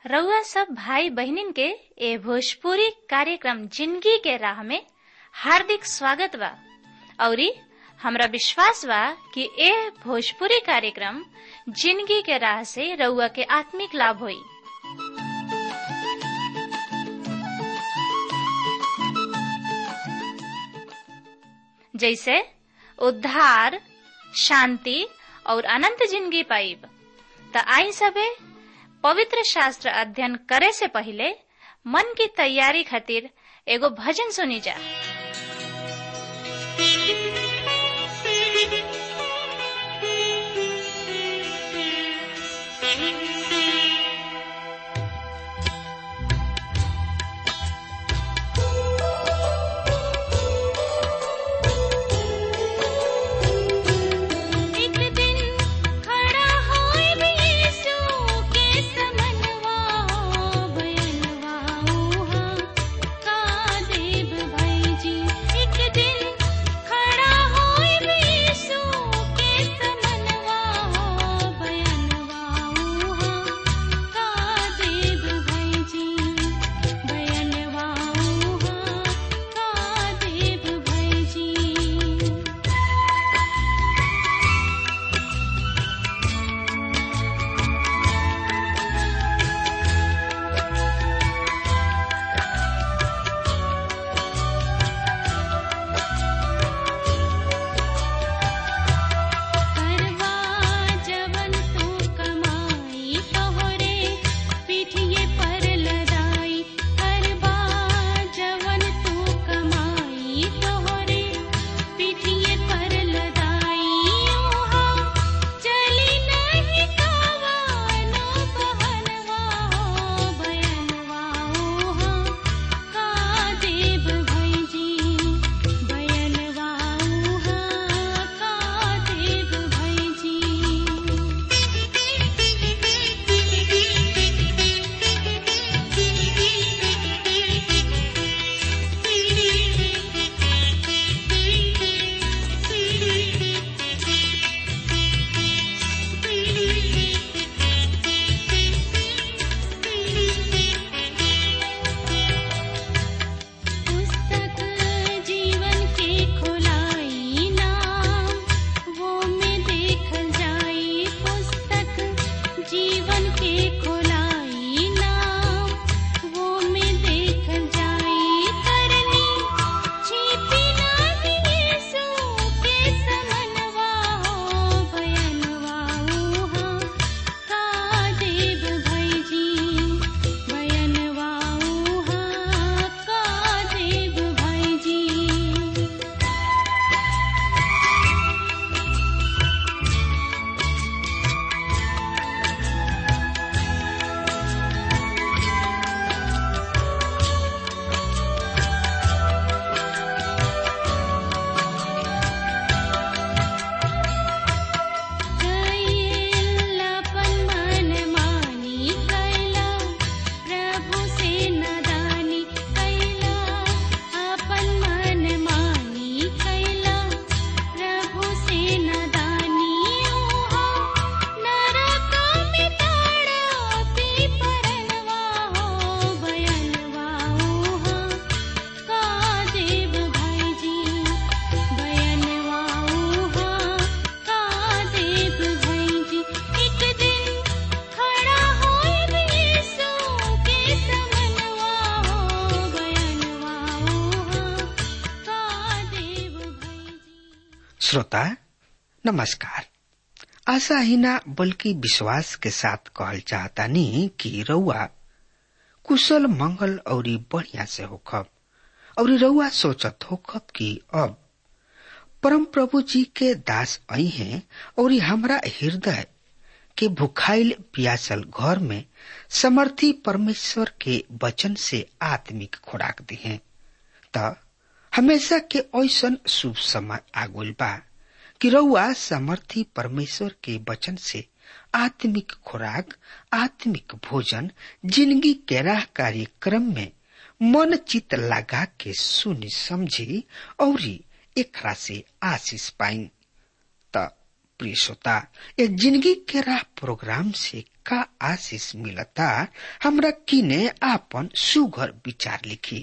रउआ सब भाई बहनिन के ए भोजपुरी कार्यक्रम जिंदगी के राह में हार्दिक स्वागत बा औरी हमरा विश्वास बा कि ए भोजपुरी कार्यक्रम जिंदगी के राह से रउआ के आत्मिक लाभ होई जैसे उद्धार शांति और अनंत जिंदगी पाइब त आई सबे पवित्र शास्त्र अध्ययन करे से पहले मन की तैयारी खातिर एगो भजन सुनी जा एक दिन खड़ा होए भी यीशु के समनवा बयनवा ऊहा का देव भाई जी एक दिन खड़ा होए भी यीशु के समनवा बयनवा ऊहा का देव भाई जी बयनवा ऊहा का देव भाई जी करवा जवन तू कमाई तोहरे पीठिए पर लदाई करवा जवन तू कमाई तोहरे पीठिए पर लदाई ओहा चली नहीं कावानो बहनवा हो बयनवा ओहा का देव भई जी बयनवा ऊहा का देव भई जी पुस्तक जीवन के खोलाई नाम वो में देखल जाई पुस्तक जीवन के खोलाई नाम वो में देखल जाई करनी छिपी नाही यीशु के समनवा हो बयनवा ऊहा का देव भई जी बयनवा ऊहा का देव भई जी कैलापन मन मानी कैला प्रभु से नदानी कैला अपन मन मानी कैला प्रभु से नदानी ओहा नरक में ताड़पी परनवा हो बयनवा ओहा का देव भाई जी बयनवा ऊहा का देव भाई जी एक दिन खड़ा होए भी यीशु के समनवा हो बयनवा ऊहा का देव भाई जी श्रोता नमस्कार आशा ही ना बल्कि विश्वास के साथ कहल चाहतानी कि रउआ कुशल मंगल औरी बढ़िया से होखब और रउआ सोचत होखब कि अब परम प्रभु जी के दास आई हैं और हमरा हृदय के भुखाइल पियासल घर में समर्थी परमेश्वर के वचन से आत्मिक खुराक दिहे त हमेशा के ऐसन शुभ समय आगुल बा कि रउआ समर्थी परमेश्वर के वचन से आत्मिक खुराक आत्मिक भोजन जिंदगी के राह कार्यक्रम में मन चित लगा के सुनी समझी और एकरा से आशीष पाई त प्रिय श्रोता ये जिंदगी के राह प्रोग्राम से का आशीष मिलता हमरा किने आपन सुघर विचार लिखी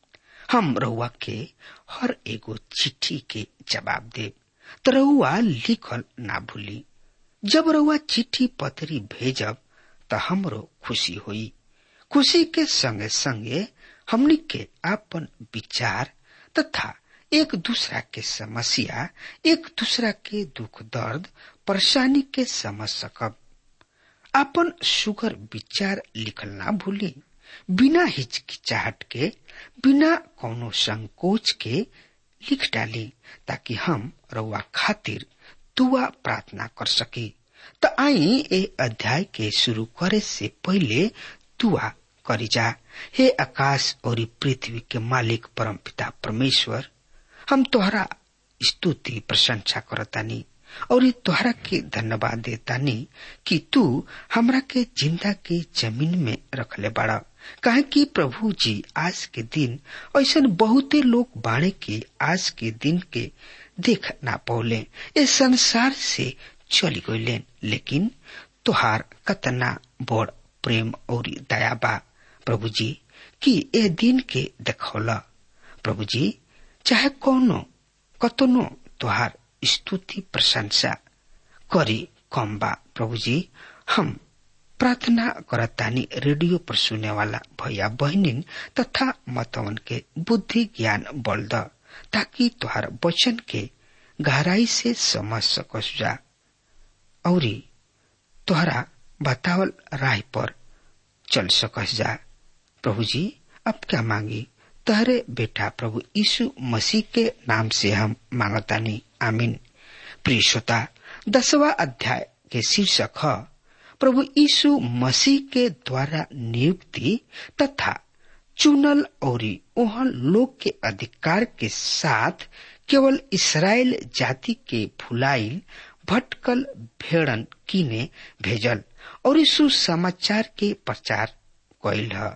हम रउआ के हर एगो चिट्ठी के जवाब दे तो रउआ लिखल ना भूली जब रउआ चिट्ठी पत्री भेजब तो हमरो खुशी हुई खुशी के संगे संगे हमनी के आपन विचार तथा एक दूसरा के समस्या एक दूसरा के दुख दर्द परेशानी के समझ सकब अपन सुगर विचार लिखल ना भूली बिना हिचकिचाहट के बिना कोनो संकोच के लिख डाली ताकि हम रउआ खातिर दुआ प्रार्थना कर सकी त आई ए अध्याय के शुरू करे से पहले दुआ करी जा हे आकाश और पृथ्वी के मालिक परम पिता परमेश्वर हम तोहरा स्तुति प्रशंसा करतानी और तोहरा के धन्यवाद देतानी कि तू हमरा के जिंदा के जमीन में रखले बाड़ा काहे कि प्रभु जी आज के दिन ऐसा बहुते लोग बाड़े के आज के दिन के देख ना पौले ये संसार से चली गईले लेकिन तोहार कतना बड़ प्रेम और दया बा प्रभु जी कि ए दिन के देखौला प्रभु जी चाहे कौनो कतनो तोहार स्तुति प्रशंसा करी कम बा प्रभु जी हम प्रार्थना करतानी रेडियो पर सुने वाला भैया बहनिन तथा मतवन के बुद्धि ज्ञान बल द ताकि तुहार वचन के गहराई से समझ सकस जा और तुहरा बतावल राह पर चल सकस जा प्रभु जी अब क्या मांगी तहरे बेटा प्रभु यीशु मसीह के नाम से हम मांगतानी आमीन प्रिय श्रोता दसवा अध्याय के शीर्षक है प्रभु यीशु मसीह के द्वारा नियुक्ति तथा चुनल और ओहन लोग के अधिकार के साथ केवल इसराइल जाति के भुलाइल भटकल भेड़न किने भेजल और यीशु समाचार के प्रचार कैल है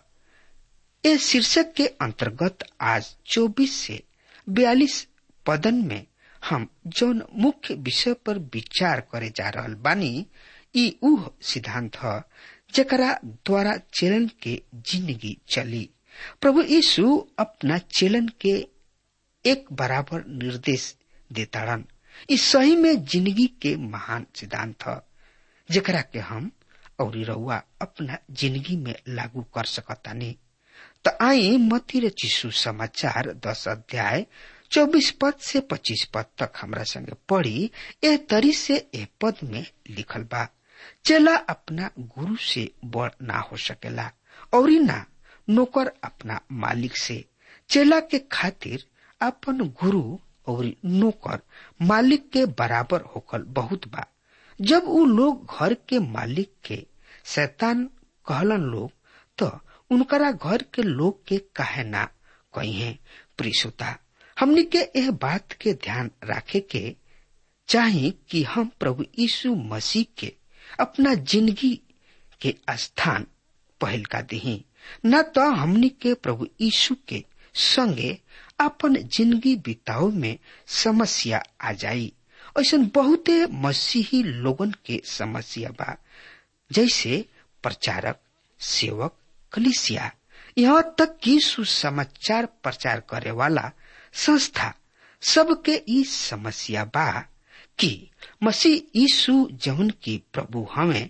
इस शीर्षक के अंतर्गत आज 24 से 42 पदन में हम जौन मुख्य विषय पर विचार करे जा रहल बानी ई उह सिद्धांत ह जकरा द्वारा चेलन के जिंदगी चली प्रभु यीशु अपना चेलन के एक बराबर निर्देश देताड़न इस सही में जिंदगी के महान सिद्धांत ह जकरा के हम और रउआ अपना जिंदगी में लागू कर सकतानी त आई मती र चिसु समाचार दस अध्याय चौबीस पद से पच्चीस पद तक हमरा संगे पढ़ी ए तरी से ए पद में लिखल बा चला अपना गुरु से बड़ ना हो सकेला और ना नौकर अपना मालिक से चेला के खातिर अपन गुरु और नौकर मालिक के बराबर होकल बहुत बा जब उ लोग घर के मालिक के शैतान कहलन लोग तो उनकरा घर के लोग के कहे ना कही है प्रिसुता हमनी के यह बात के ध्यान रखे के चाही कि हम प्रभु यीशु मसीह के अपना जिंदगी के स्थान पहल का दही न तो हमनी के प्रभु यीशु के संगे अपन जिंदगी बिताओ में समस्या आ जाई ऐसा बहुते मसीही लोगन के समस्या बा जैसे प्रचारक सेवक कलिसिया यहाँ तक कि सुसमाचार प्रचार करे वाला संस्था सबके ई समस्या बा कि मसीह यीशु जौन की प्रभु हमें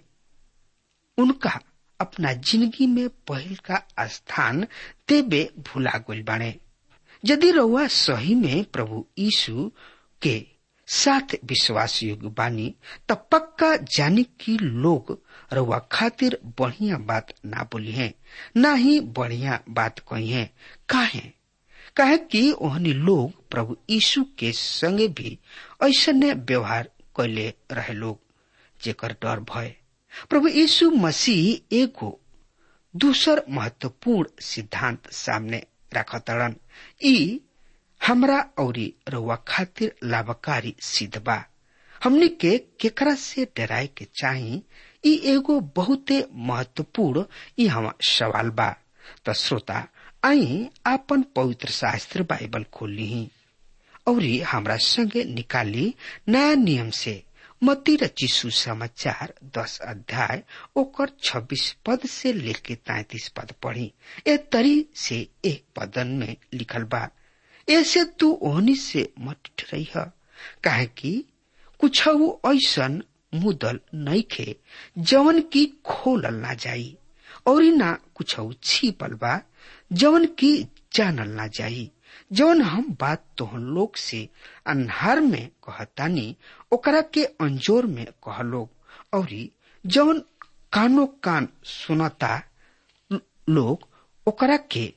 उनका अपना जिंदगी में पहल का स्थान देवे भुला गल बाणे यदि रउआ सही में प्रभु यीशु के साथ विश्वास योग्य बानी त पक्का जानी कि लोग रउआ खातिर बढ़िया बात ना बोली है ना ही बढ़िया बात कही है काहे काहे कि ओहनी लोग प्रभु यीशु के संगे भी ऐसने व्यवहार कैले रहे लोग जेकर डर भय प्रभु यीशु मसीह एगो दूसर महत्वपूर्ण सिद्धांत सामने रखतड़न ई हमरा औरी रउआ खातिर लाभकारी सिद्ध बा हमनी के केकरा से डराए के चाही ई एगो बहुते महत्वपूर्ण ई हम सवाल बा त श्रोता आई आपन पवित्र शास्त्र बाइबल खोली और हमरा संगे निकाली नया नियम से मती रची सुसमाचार दस अध्याय ओकर छब्बीस पद से लेके तैतीस पद पढ़ी ए तरी से एक पदन में लिखल बा ऐसे तू ओहनी से मत रही काहे कि कुछ ऐसन मुदल नइखे जवन की खोलल ना जाई और ना कुछ छिपल बा जवन की जानल ना जाई जवन हम बात तोहन लोग से अन्हार में कहतानी ओकरा के अंजोर में कह लोग और जवन कानो कान सुनता लोग ओकरा के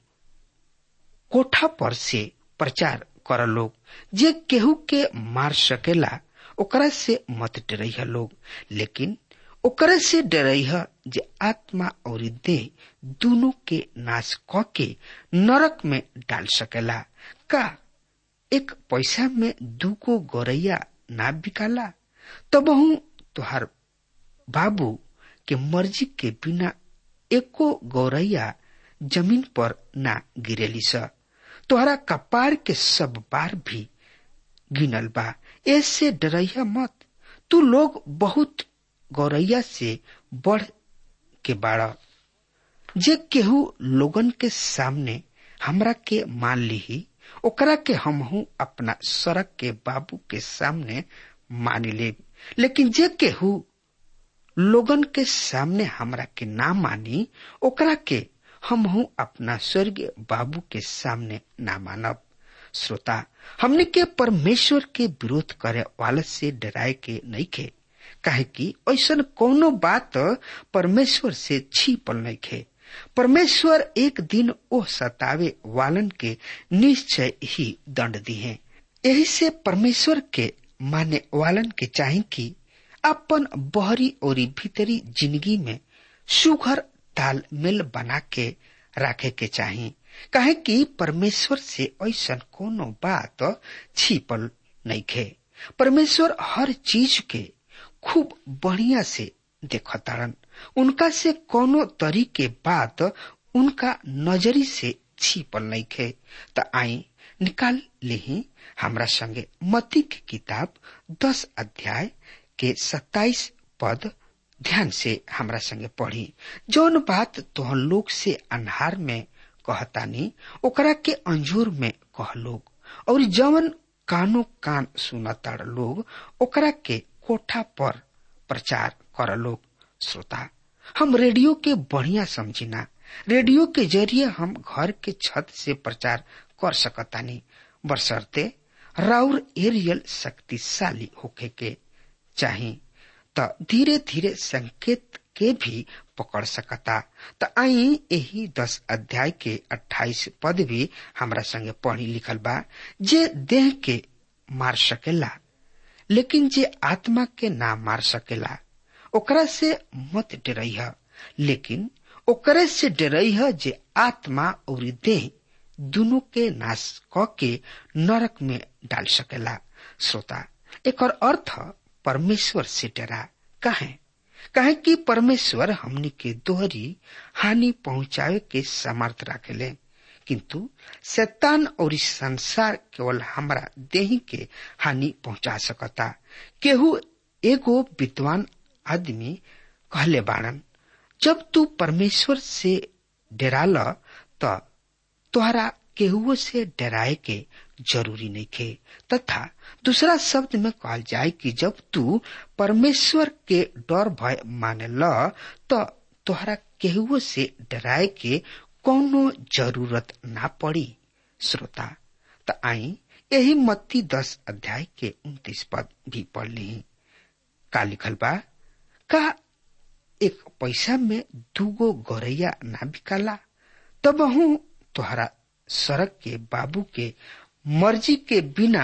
कोठा पर से प्रचार कर लोग जे केहू के मार सकेला ओकरा से मत डरैह लोग लेकिन ओकरा से डरैह जे आत्मा और देह दोनों के नाश क के नरक में डाल सकेला का एक पैसा में दूगो गौरैया ना बिकाला तब हूँ तुहार बाबू के मर्जी के बिना एको गौरैया जमीन पर ना गिरेली स तोहरा कपार के सब बार भी गिनल बा ऐसे डरैया मत तू लोग बहुत गौरैया से बढ़ के बाड़ा जे केहू लोगन के सामने हमरा के मान ली ओकरा के हमहू अपना सड़क के बाबू के सामने मान ले लेकिन जे केहू लोगन के सामने हमरा के ना मानी ओकरा के हमहू अपना स्वर्गीय बाबू के सामने ना मानब श्रोता हमने के परमेश्वर के विरोध करे वाला से डराए के नहीं खे काहे कि ऐसा कोनो बात परमेश्वर से छिपल नहीं खे परमेश्वर एक दिन ओ सतावे वालन के निश्चय ही दंड दी है यही से परमेश्वर के माने वालन के चाहे कि अपन बहरी और भीतरी जिंदगी में सुघर तालमेल बना के रखे के चाही काहे कि परमेश्वर से ऐसा कोनो बात छिपल नहीं खे परमेश्वर हर चीज के खूब बढ़िया से देखतारन उनका से कोनो तरीके बात उनका नजरी से छिपल नहीं खे त आई निकाल ली हमरा संगे मती की किताब दस अध्याय के सत्ताईस पद ध्यान से हमरा संगे पढ़ी जौन बात तोहन लोग से अन्हार में कहतानी ओकरा के अंजूर में कह लोग और जवन कानो कान सुनताड़ लोग ओकरा के कोठा पर प्रचार कर लोग श्रोता हम रेडियो के बढ़िया समझिना रेडियो के जरिए हम घर के छत से प्रचार कर सकतानी बरसरते राउर एरियल शक्तिशाली होके के चाही त धीरे धीरे संकेत के भी पकड़ सकता त आई यही दस अध्याय के अट्ठाईस पद भी हमरा संगे पढ़ी लिखल बा जे देह के मार सकेला लेकिन जे आत्मा के ना मार सकेला ओकरा से मत डरैह लेकिन ओकरे से डरैह जे आत्मा और देह दोनों के नाश क के नरक में डाल सकेला श्रोता एक अर्थ परमेश्वर से डरा काहे काहे कि परमेश्वर हमनी के दोहरी हानि पहुंचावे के समर्थ रखेले किंतु शैतान और इस संसार केवल हमारा देही के हानि पहुंचा सकता केहू एगो विद्वान आदमी कहले बाड़न जब तू परमेश्वर से डराल त तोहरा केहुओ से डराए के जरूरी नहीं खे तथा दूसरा शब्द में कहल जाए कि जब तू परमेश्वर के डर भय माने ल तो तोहरा केहुओ से डराए के कोनो जरूरत ना पड़ी श्रोता त आई यही मत्ती दस अध्याय के उन्तीस पद भी पढ़ ली का लिखल बा का एक पैसा में दूगो गौरैया ना बिकाला तब हूँ तोहरा सड़क के बाबू के मर्जी के बिना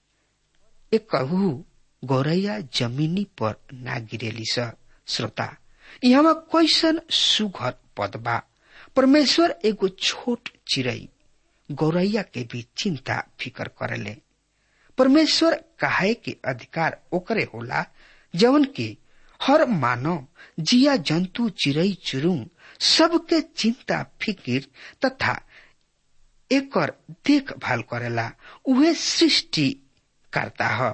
एक गौरैया जमीनी पर ना गिरेली स श्रोता यहाँ कैसन सुघर पद बा परमेश्वर एगो छोट चिड़ई गौरैया के भी चिंता फिकर करेले परमेश्वर काहे के अधिकार ओकरे होला जवन की हर मानव जिया जंतु चिड़ई चुरुंग सबके चिंता फिकिर तथा एकर देखभाल करेला उहे सृष्टि करता ह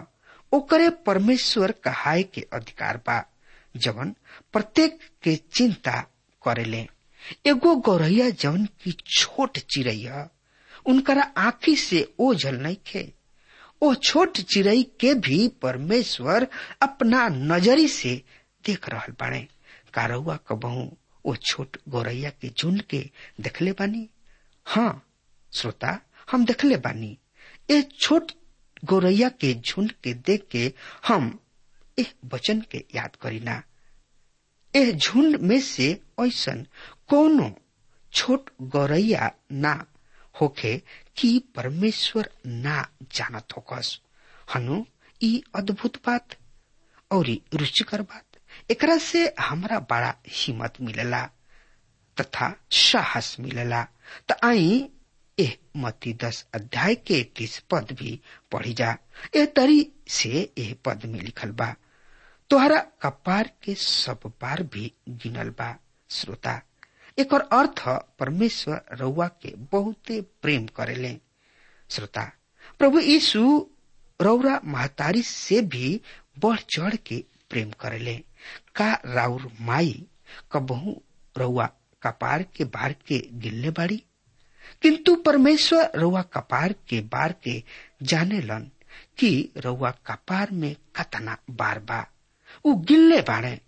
ओकरे परमेश्वर कहाय के अधिकार बा जवन प्रत्येक के चिंता करेले एगो गौरैया जवन की छोट चिड़ैया उनकरा आंखी से ओझल नहीं खे ओ छोट चिड़ई के भी परमेश्वर अपना नजरी से देख रहल बाड़े कारौआ कबहू ओ छोट गौरैया के झुंड के देखले बानी हाँ श्रोता हम देखले बानी ए छोट गौरैया के झुंड के देख के हम एह वचन के याद करीना एह झुंड में से ऐसन कोनो छोट गौरैया ना होखे कि परमेश्वर ना जानत होकस हनु ई अद्भुत बात और रुचिकर बात एकरा से हमरा बड़ा हिम्मत मिलेला तथा साहस मिलेला त आई एह मती दस अध्याय के तीस पद भी पढ़ी जा एह तरी से एह पद में लिखल बा तोहरा कपार के सब बार भी गिनल बा श्रोता एक अर्थ परमेश्वर रउआ के बहुते प्रेम करेले श्रोता प्रभु यीशु रौरा महतारी से भी बढ़ चढ़ के प्रेम करेले का राउर माई कबहू रउआ कपार के बार के गिल्ले बाड़ी किंतु परमेश्वर रउआ कपार के बार के जाने लन कि रउआ कपार में कतना बार बा उ गिल्ले बाड़े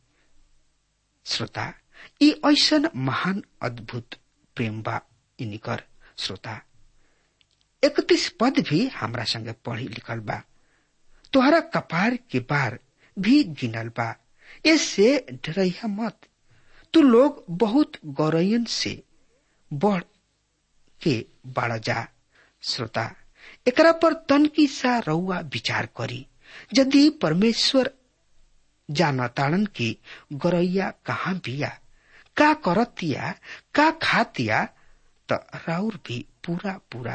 श्रोता ई ऐसन महान अद्भुत प्रेम बा इनिकर श्रोता इकतीस पद भी हमरा संगे पढ़ी लिखल बा तोहरा कपार के बार भी गिनल बा इससे डरैया मत तू लोग बहुत गौरयन से बढ़ के बाढ़ जा श्रोता एकरा पर तनकी सा रउआ विचार करी यदि परमेश्वर जानताड़न की गौरैया कहाँ बिया का करतिया का खातिया त राउर भी पूरा पूरा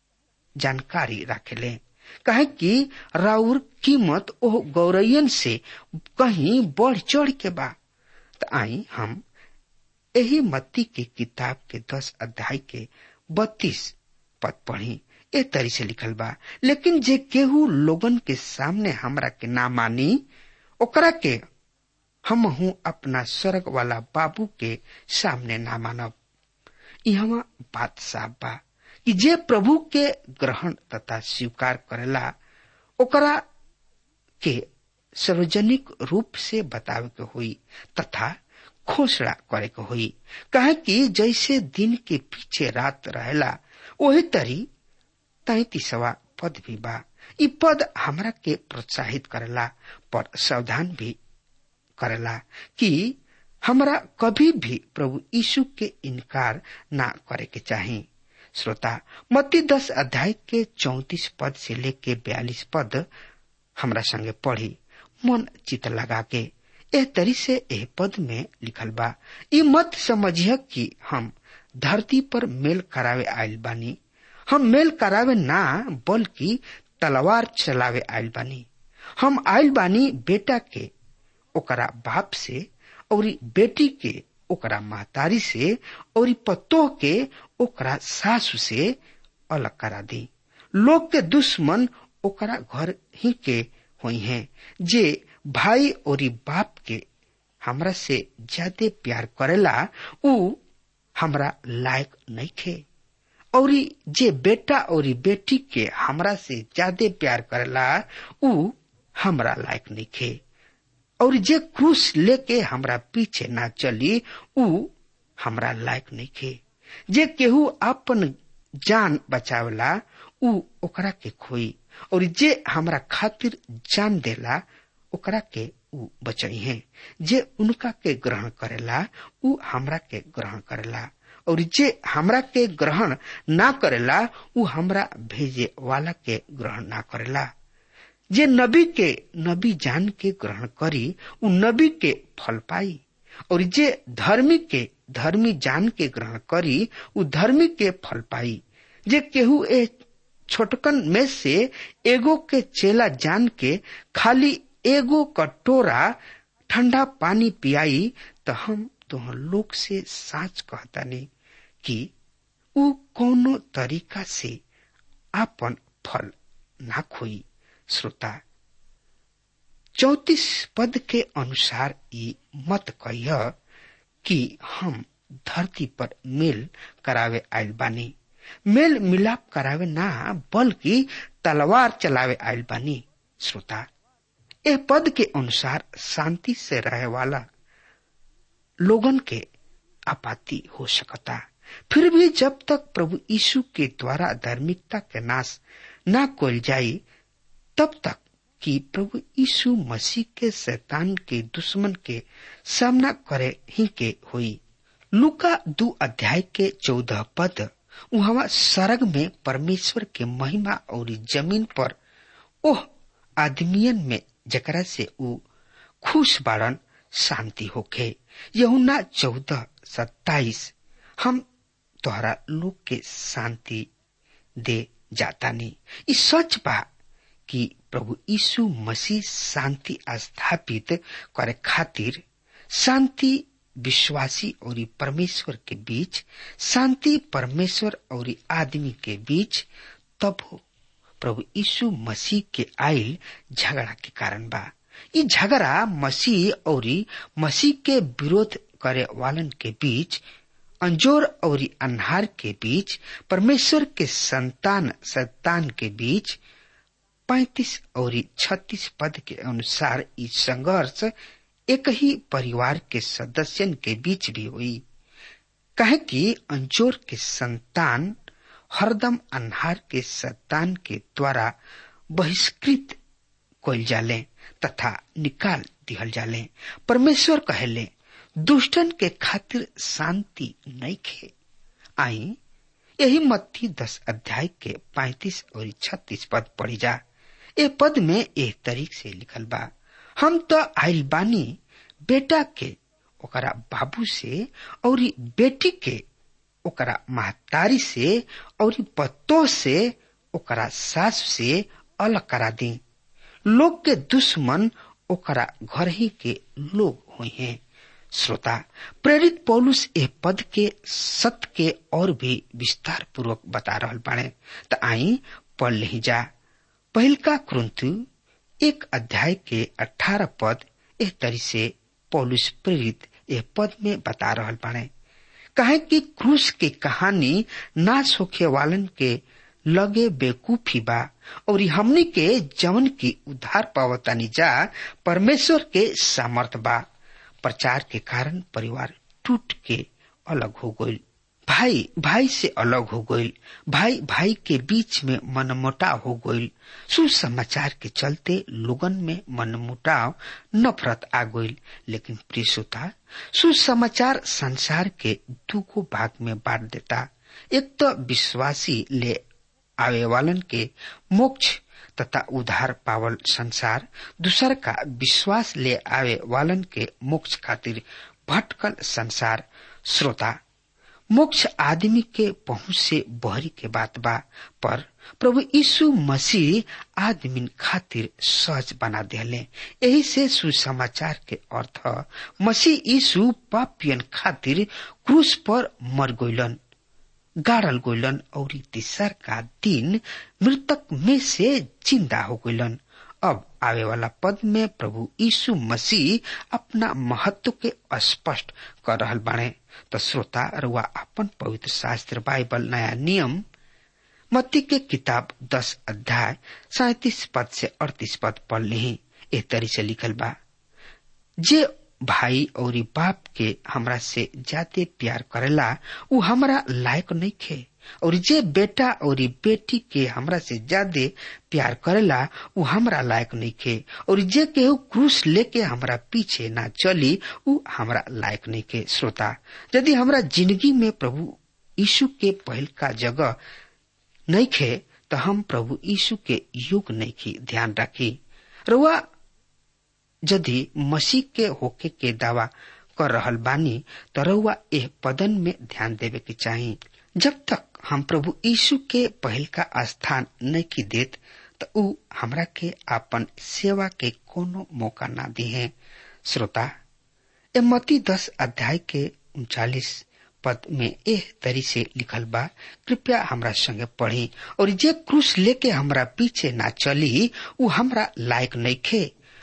जानकारी रखेले कहे कि राउर कीमत ओ गौरैयन से कहीं बढ़ चढ़ के बा त आई हम यही मत्ती के किताब के दस अध्याय के बत्तीस पद पढ़ी ए तरी से लिखल बा लेकिन जे केहू लोगन के सामने हमरा के ना मानी ओकरा के हम हूँ अपना स्वर्ग वाला बाबू के सामने ना मानब यहाँ बात साफ बा कि जे प्रभु के ग्रहण तथा स्वीकार करेला ओकरा के सार्वजनिक रूप से बतावे के हुई तथा घोषणा करे के हुई कहे कि जैसे दिन के पीछे रात रहेला वही तरी तैतीसवा पद भी बा इ पद हमरा के प्रोत्साहित करेला पर सावधान भी करेला कि हमरा कभी भी प्रभु यीशु के इनकार ना करे के चाही श्रोता मत्ती दस अध्याय के चौतीस पद से लेके बयालीस पद हमरा संगे पढ़ी मन चित लगा के एह तरी से एह पद में लिखल बा ई मत समझिए कि हम धरती पर मेल करावे आयल बानी हम मेल करावे ना बल्कि तलवार चलावे आयल बानी हम आयल बानी बेटा के ओकरा बाप से और बेटी के ओकरा महतारी से और पतोह के ओकरा सासु से अलग करा दी लोग के दुश्मन ओकरा घर ही के हुई हैं जे भाई और बाप के हमरा से ज्यादा प्यार करेला उ हमरा लायक नहीं खे और जे बेटा और बेटी के हमरा से ज्यादा प्यार करेला उ हमरा लायक नहीं खे और जे क्रूस लेके हमरा पीछे ना चली उ हमरा लायक नहीं खे जे केहू अपन जान बचावला उ ओकरा के खोई और जे हमरा खातिर जान देला ओकरा के उ बचई है जे उनका के ग्रहण करेला उ हमरा के ग्रहण करेला और जे हमरा के ग्रहण ना करेला उ हमरा भेजे वाला के ग्रहण ना करेला जे नबी के नबी जान के ग्रहण करी उ नबी के फल पाई और जे धर्मी के धर्मी जान के ग्रहण करी उ धर्मी के फल पाई जे केहू ए छोटकन में से एगो के चेला जान के खाली एगो कटोरा ठंडा पानी पियाई तो हम तुह लोग से साच कहतानी कि उ कोनो तरीका से आपन फल ना खोई श्रोता चौतीस पद के अनुसार ई मत कहिय कि हम धरती पर मेल करावे आयल बानी मेल मिलाप करावे ना बल्कि तलवार चलावे आयल बानी श्रोता ए पद के अनुसार शांति से रहे वाला लोगन के आपाति हो सकता फिर भी जब तक प्रभु यीशु के द्वारा धार्मिकता के नाश ना कोल जाई तब तक कि प्रभु यीशु मसीह के शैतान के दुश्मन के सामना करे ही के हुई लुका दू अध्याय के चौदह पद वहां सरग में परमेश्वर के महिमा और जमीन पर ओह आदमियन में जकरा से ऊ खुश बाड़न शांति होखे यहुना चौदह सत्ताईस हम तोहरा लोग के शांति दे जातानी ई सच बा कि प्रभु यीशु मसीह शांति स्थापित करे खातिर शांति विश्वासी और परमेश्वर के बीच शांति परमेश्वर और आदमी के बीच तब हो प्रभु यीशु मसीह के आयल झगड़ा के कारण बा ई झगड़ा मसीह और मसीह के विरोध करे वालन के बीच अंजोर और अन्हार के बीच परमेश्वर के संतान संतान के बीच पैतीस और छत्तीस पद के अनुसार ई संघर्ष एक ही परिवार के सदस्यन के बीच भी हुई कहे कि अंजोर के संतान हरदम अन्हार के संतान के द्वारा बहिष्कृत कल जाले तथा निकाल दिहल जाले परमेश्वर कहले दुष्टन के खातिर शांति नहीं खे आई यही मत्ती दस अध्याय के पैतीस और छत्तीस पद पढ़ी जा ए पद में एक तरीक से लिखल बा हम तो आइल बानी बेटा के ओकरा बाबू से और बेटी के ओकरा महतारी से और पत्तो से ओकरा सास से अलग करा दी लोग के दुश्मन ओकरा घर ही के लोग हुए हैं श्रोता प्रेरित पौलुस ए पद के सत्य के और भी विस्तार पूर्वक बता रहा बाड़े त आई पढ़ ले जा पहिलका क्रंथु एक अध्याय के अठारह पद एक तरी से पौलुस प्रेरित ए पद में बता रहा बाड़े कहे कि क्रूस के कहानी नाश होखे वालन के लगे बेकूफी बा और हमनी के जवन की उद्धार पावतानी जा परमेश्वर के सामर्थ बा प्रचार के कारण परिवार टूट के अलग हो गई भाई भाई से अलग हो गई भाई भाई के बीच में मनमुटाव हो गई सुसमाचार के चलते लोगन में मनमुटाव नफरत आ गई लेकिन प्रियता सुसमाचार संसार के दूगो भाग में बांट देता एक तो विश्वासी ले आवे वालन के मोक्ष तथा उधार पावल संसार दूसर का विश्वास ले आवे वालन के मोक्ष खातिर भटकल संसार श्रोता मोक्ष आदमी के पहुंच से बहरी के बात बा पर प्रभु यीशु मसीह आदमी खातिर सहज बना दिले यही से सुसमाचार के अर्थ मसीह यीशु पापियन खातिर क्रूस पर मर गईलन गाड़ल गईलन और तीसर का दिन मृतक में से जिंदा हो गईलन अब आवे वाला पद में प्रभु यीशु मसीह अपना महत्व के स्पष्ट कर रहल बाणे तो श्रोता रुआ अपन पवित्र शास्त्र बाइबल नया नियम मत्ती के किताब दस अध्याय सैतीस पद से अड़तीस पद पढ़ ली ए तरी से लिखल बा जे भाई और बाप के हमरा से ज्यादा प्यार करेला उ हमरा लायक नहीं खे और जे बेटा और बेटी के हमरा से ज्यादा प्यार करेला उ हमरा लायक नहीं खे और जे केहू क्रूस लेके हमरा पीछे ना चली उ हमरा लायक नहीं खे श्रोता यदि हमरा जिंदगी में प्रभु यीशु के पहल का जगह नहीं खे तो हम प्रभु यीशु के युग नहीं की ध्यान रखी रुआ यदि मसीह के होके के दावा कर रहल बानी तो रउआ एह पदन में ध्यान देवे के चाही जब तक हम प्रभु यीशु के पहल का स्थान नहीं की देत तो उ हमरा के अपन सेवा के कोनो मौका ना दी है श्रोता ए मती दस अध्याय के उनचालीस पद में एह तरी से लिखल बा कृपया हमरा संगे पढ़ी और जे क्रूस लेके हमरा पीछे ना चली उ हमरा लायक नहीं खे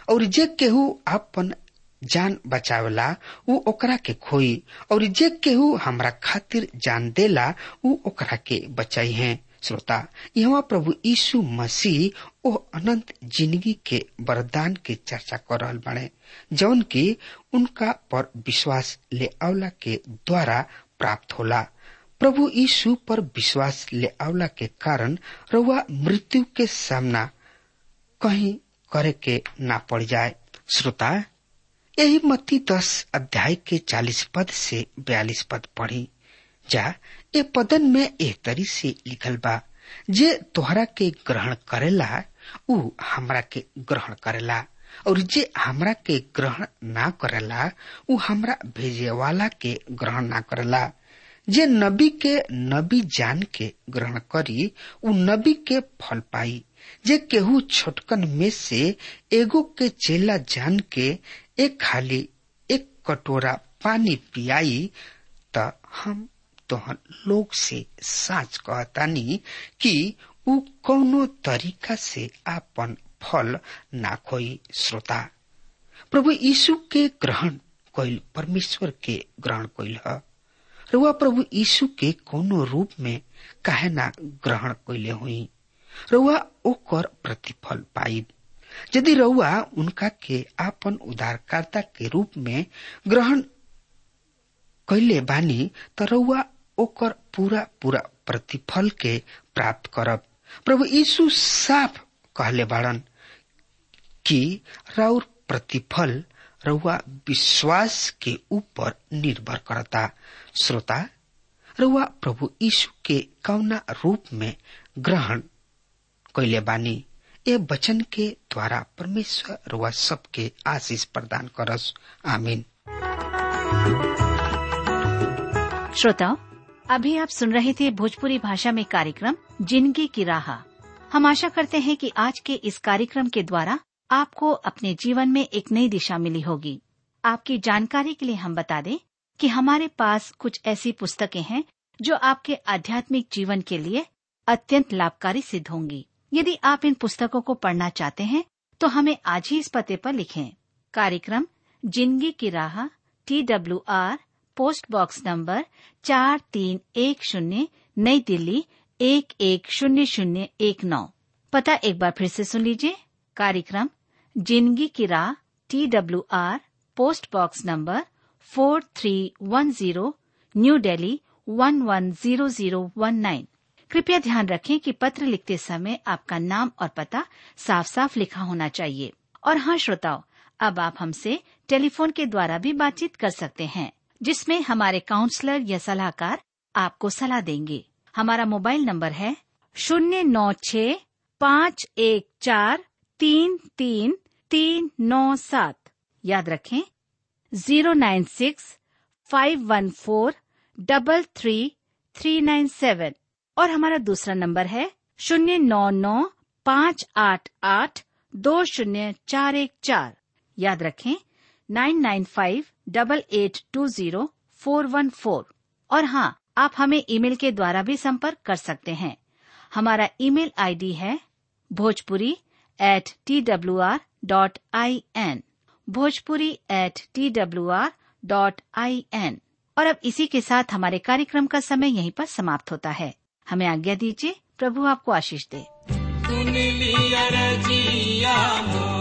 और जे केहू अपन जान बचावेला उ ओकरा के खोई और जे केहू हमरा खातिर जान देला उ ओकरा के बचाई है श्रोता यहाँ प्रभु यीशु मसीह ओ अनंत जिंदगी के वरदान के चर्चा कर रहल बाड़े जौन की उनका पर विश्वास ले आवला के द्वारा प्राप्त होला प्रभु यीशु पर विश्वास ले आवला के कारण रउआ मृत्यु के सामना कहीं करे के ना पड़ जाए श्रोता यही मत्ती दस अध्याय के चालीस पद से बयालीस पद पढ़ी जा ए पदन में एह तरी से लिखल बा जे तोहरा के ग्रहण करेला उ हमरा के ग्रहण करेला और जे हमरा के ग्रहण ना करेला उ हमरा भेजे वाला के ग्रहण ना करेला जे नबी के नबी जान के ग्रहण करी उ नबी के फल पाई जे केहू छोटकन में से एगो के चेला जान के एक खाली एक कटोरा पानी पियाई त हम तोहन लोग से साच कहतानी कि उ कौनो तरीका से आपन फल ना खोई श्रोता प्रभु यीशु के ग्रहण कइल परमेश्वर के ग्रहण कइल ह रुआ प्रभु यीशु के कोनो रूप में काहे ना ग्रहण कइले हुई रुआ ओकर प्रतिफल पाई यदि रउआ उनका के आपन उद्धारकर्ता के रूप में ग्रहण कैले बानी त रउआ ओकर पूरा पूरा प्रतिफल के प्राप्त करब प्रभु यीशु साफ कहले बाड़न कि राउर प्रतिफल रउआ विश्वास के ऊपर निर्भर करता श्रोता रउआ प्रभु यीशु के कौना रूप में ग्रहण कैले बानी ए वचन के द्वारा परमेश्वर रुआ सबके आशीष प्रदान करस आमीन श्रोताओं अभी आप सुन रहे थे भोजपुरी भाषा में कार्यक्रम जिंदगी की राह हम आशा करते हैं कि आज के इस कार्यक्रम के द्वारा आपको अपने जीवन में एक नई दिशा मिली होगी आपकी जानकारी के लिए हम बता दें कि हमारे पास कुछ ऐसी पुस्तकें हैं जो आपके आध्यात्मिक जीवन के लिए अत्यंत लाभकारी सिद्ध होंगी यदि आप इन पुस्तकों को पढ़ना चाहते हैं तो हमें आज ही इस पते पर लिखें कार्यक्रम जिंदगी की राह T W R post box number चार तीन एक शून्य नई दिल्ली एक एक शून्य शून्य एक नौ पता एक बार फिर से सुन लीजिए कार्यक्रम जिंदगी की राह T W R post box number four three one zero new Delhi one one zero zero one nine कृपया ध्यान रखें कि पत्र लिखते समय आपका नाम और पता साफ साफ लिखा होना चाहिए और हाँ श्रोताओं अब आप हमसे टेलीफोन के द्वारा भी बातचीत कर सकते हैं जिसमें हमारे काउंसलर या सलाहकार आपको सलाह देंगे हमारा मोबाइल नंबर है शून्य नौ छ पाँच एक चार तीन तीन तीन नौ सात याद रखें zero nine six five one four double three three nine seven और हमारा दूसरा नंबर है शून्य नौ नौ पाँच आठ आठ दो शून्य चार एक चार याद रखें nine nine five double eight two zero four one four और हाँ आप हमें ईमेल के द्वारा भी संपर्क कर सकते हैं हमारा ईमेल आईडी है Bhojpuri at T W R dot I N Bhojpuri at T W R dot I N और अब इसी के साथ हमारे कार्यक्रम का समय यहीं पर समाप्त होता है हमें आज्ञा दीजिए प्रभु आपको आशीष दे सुन लिया रजिया मोर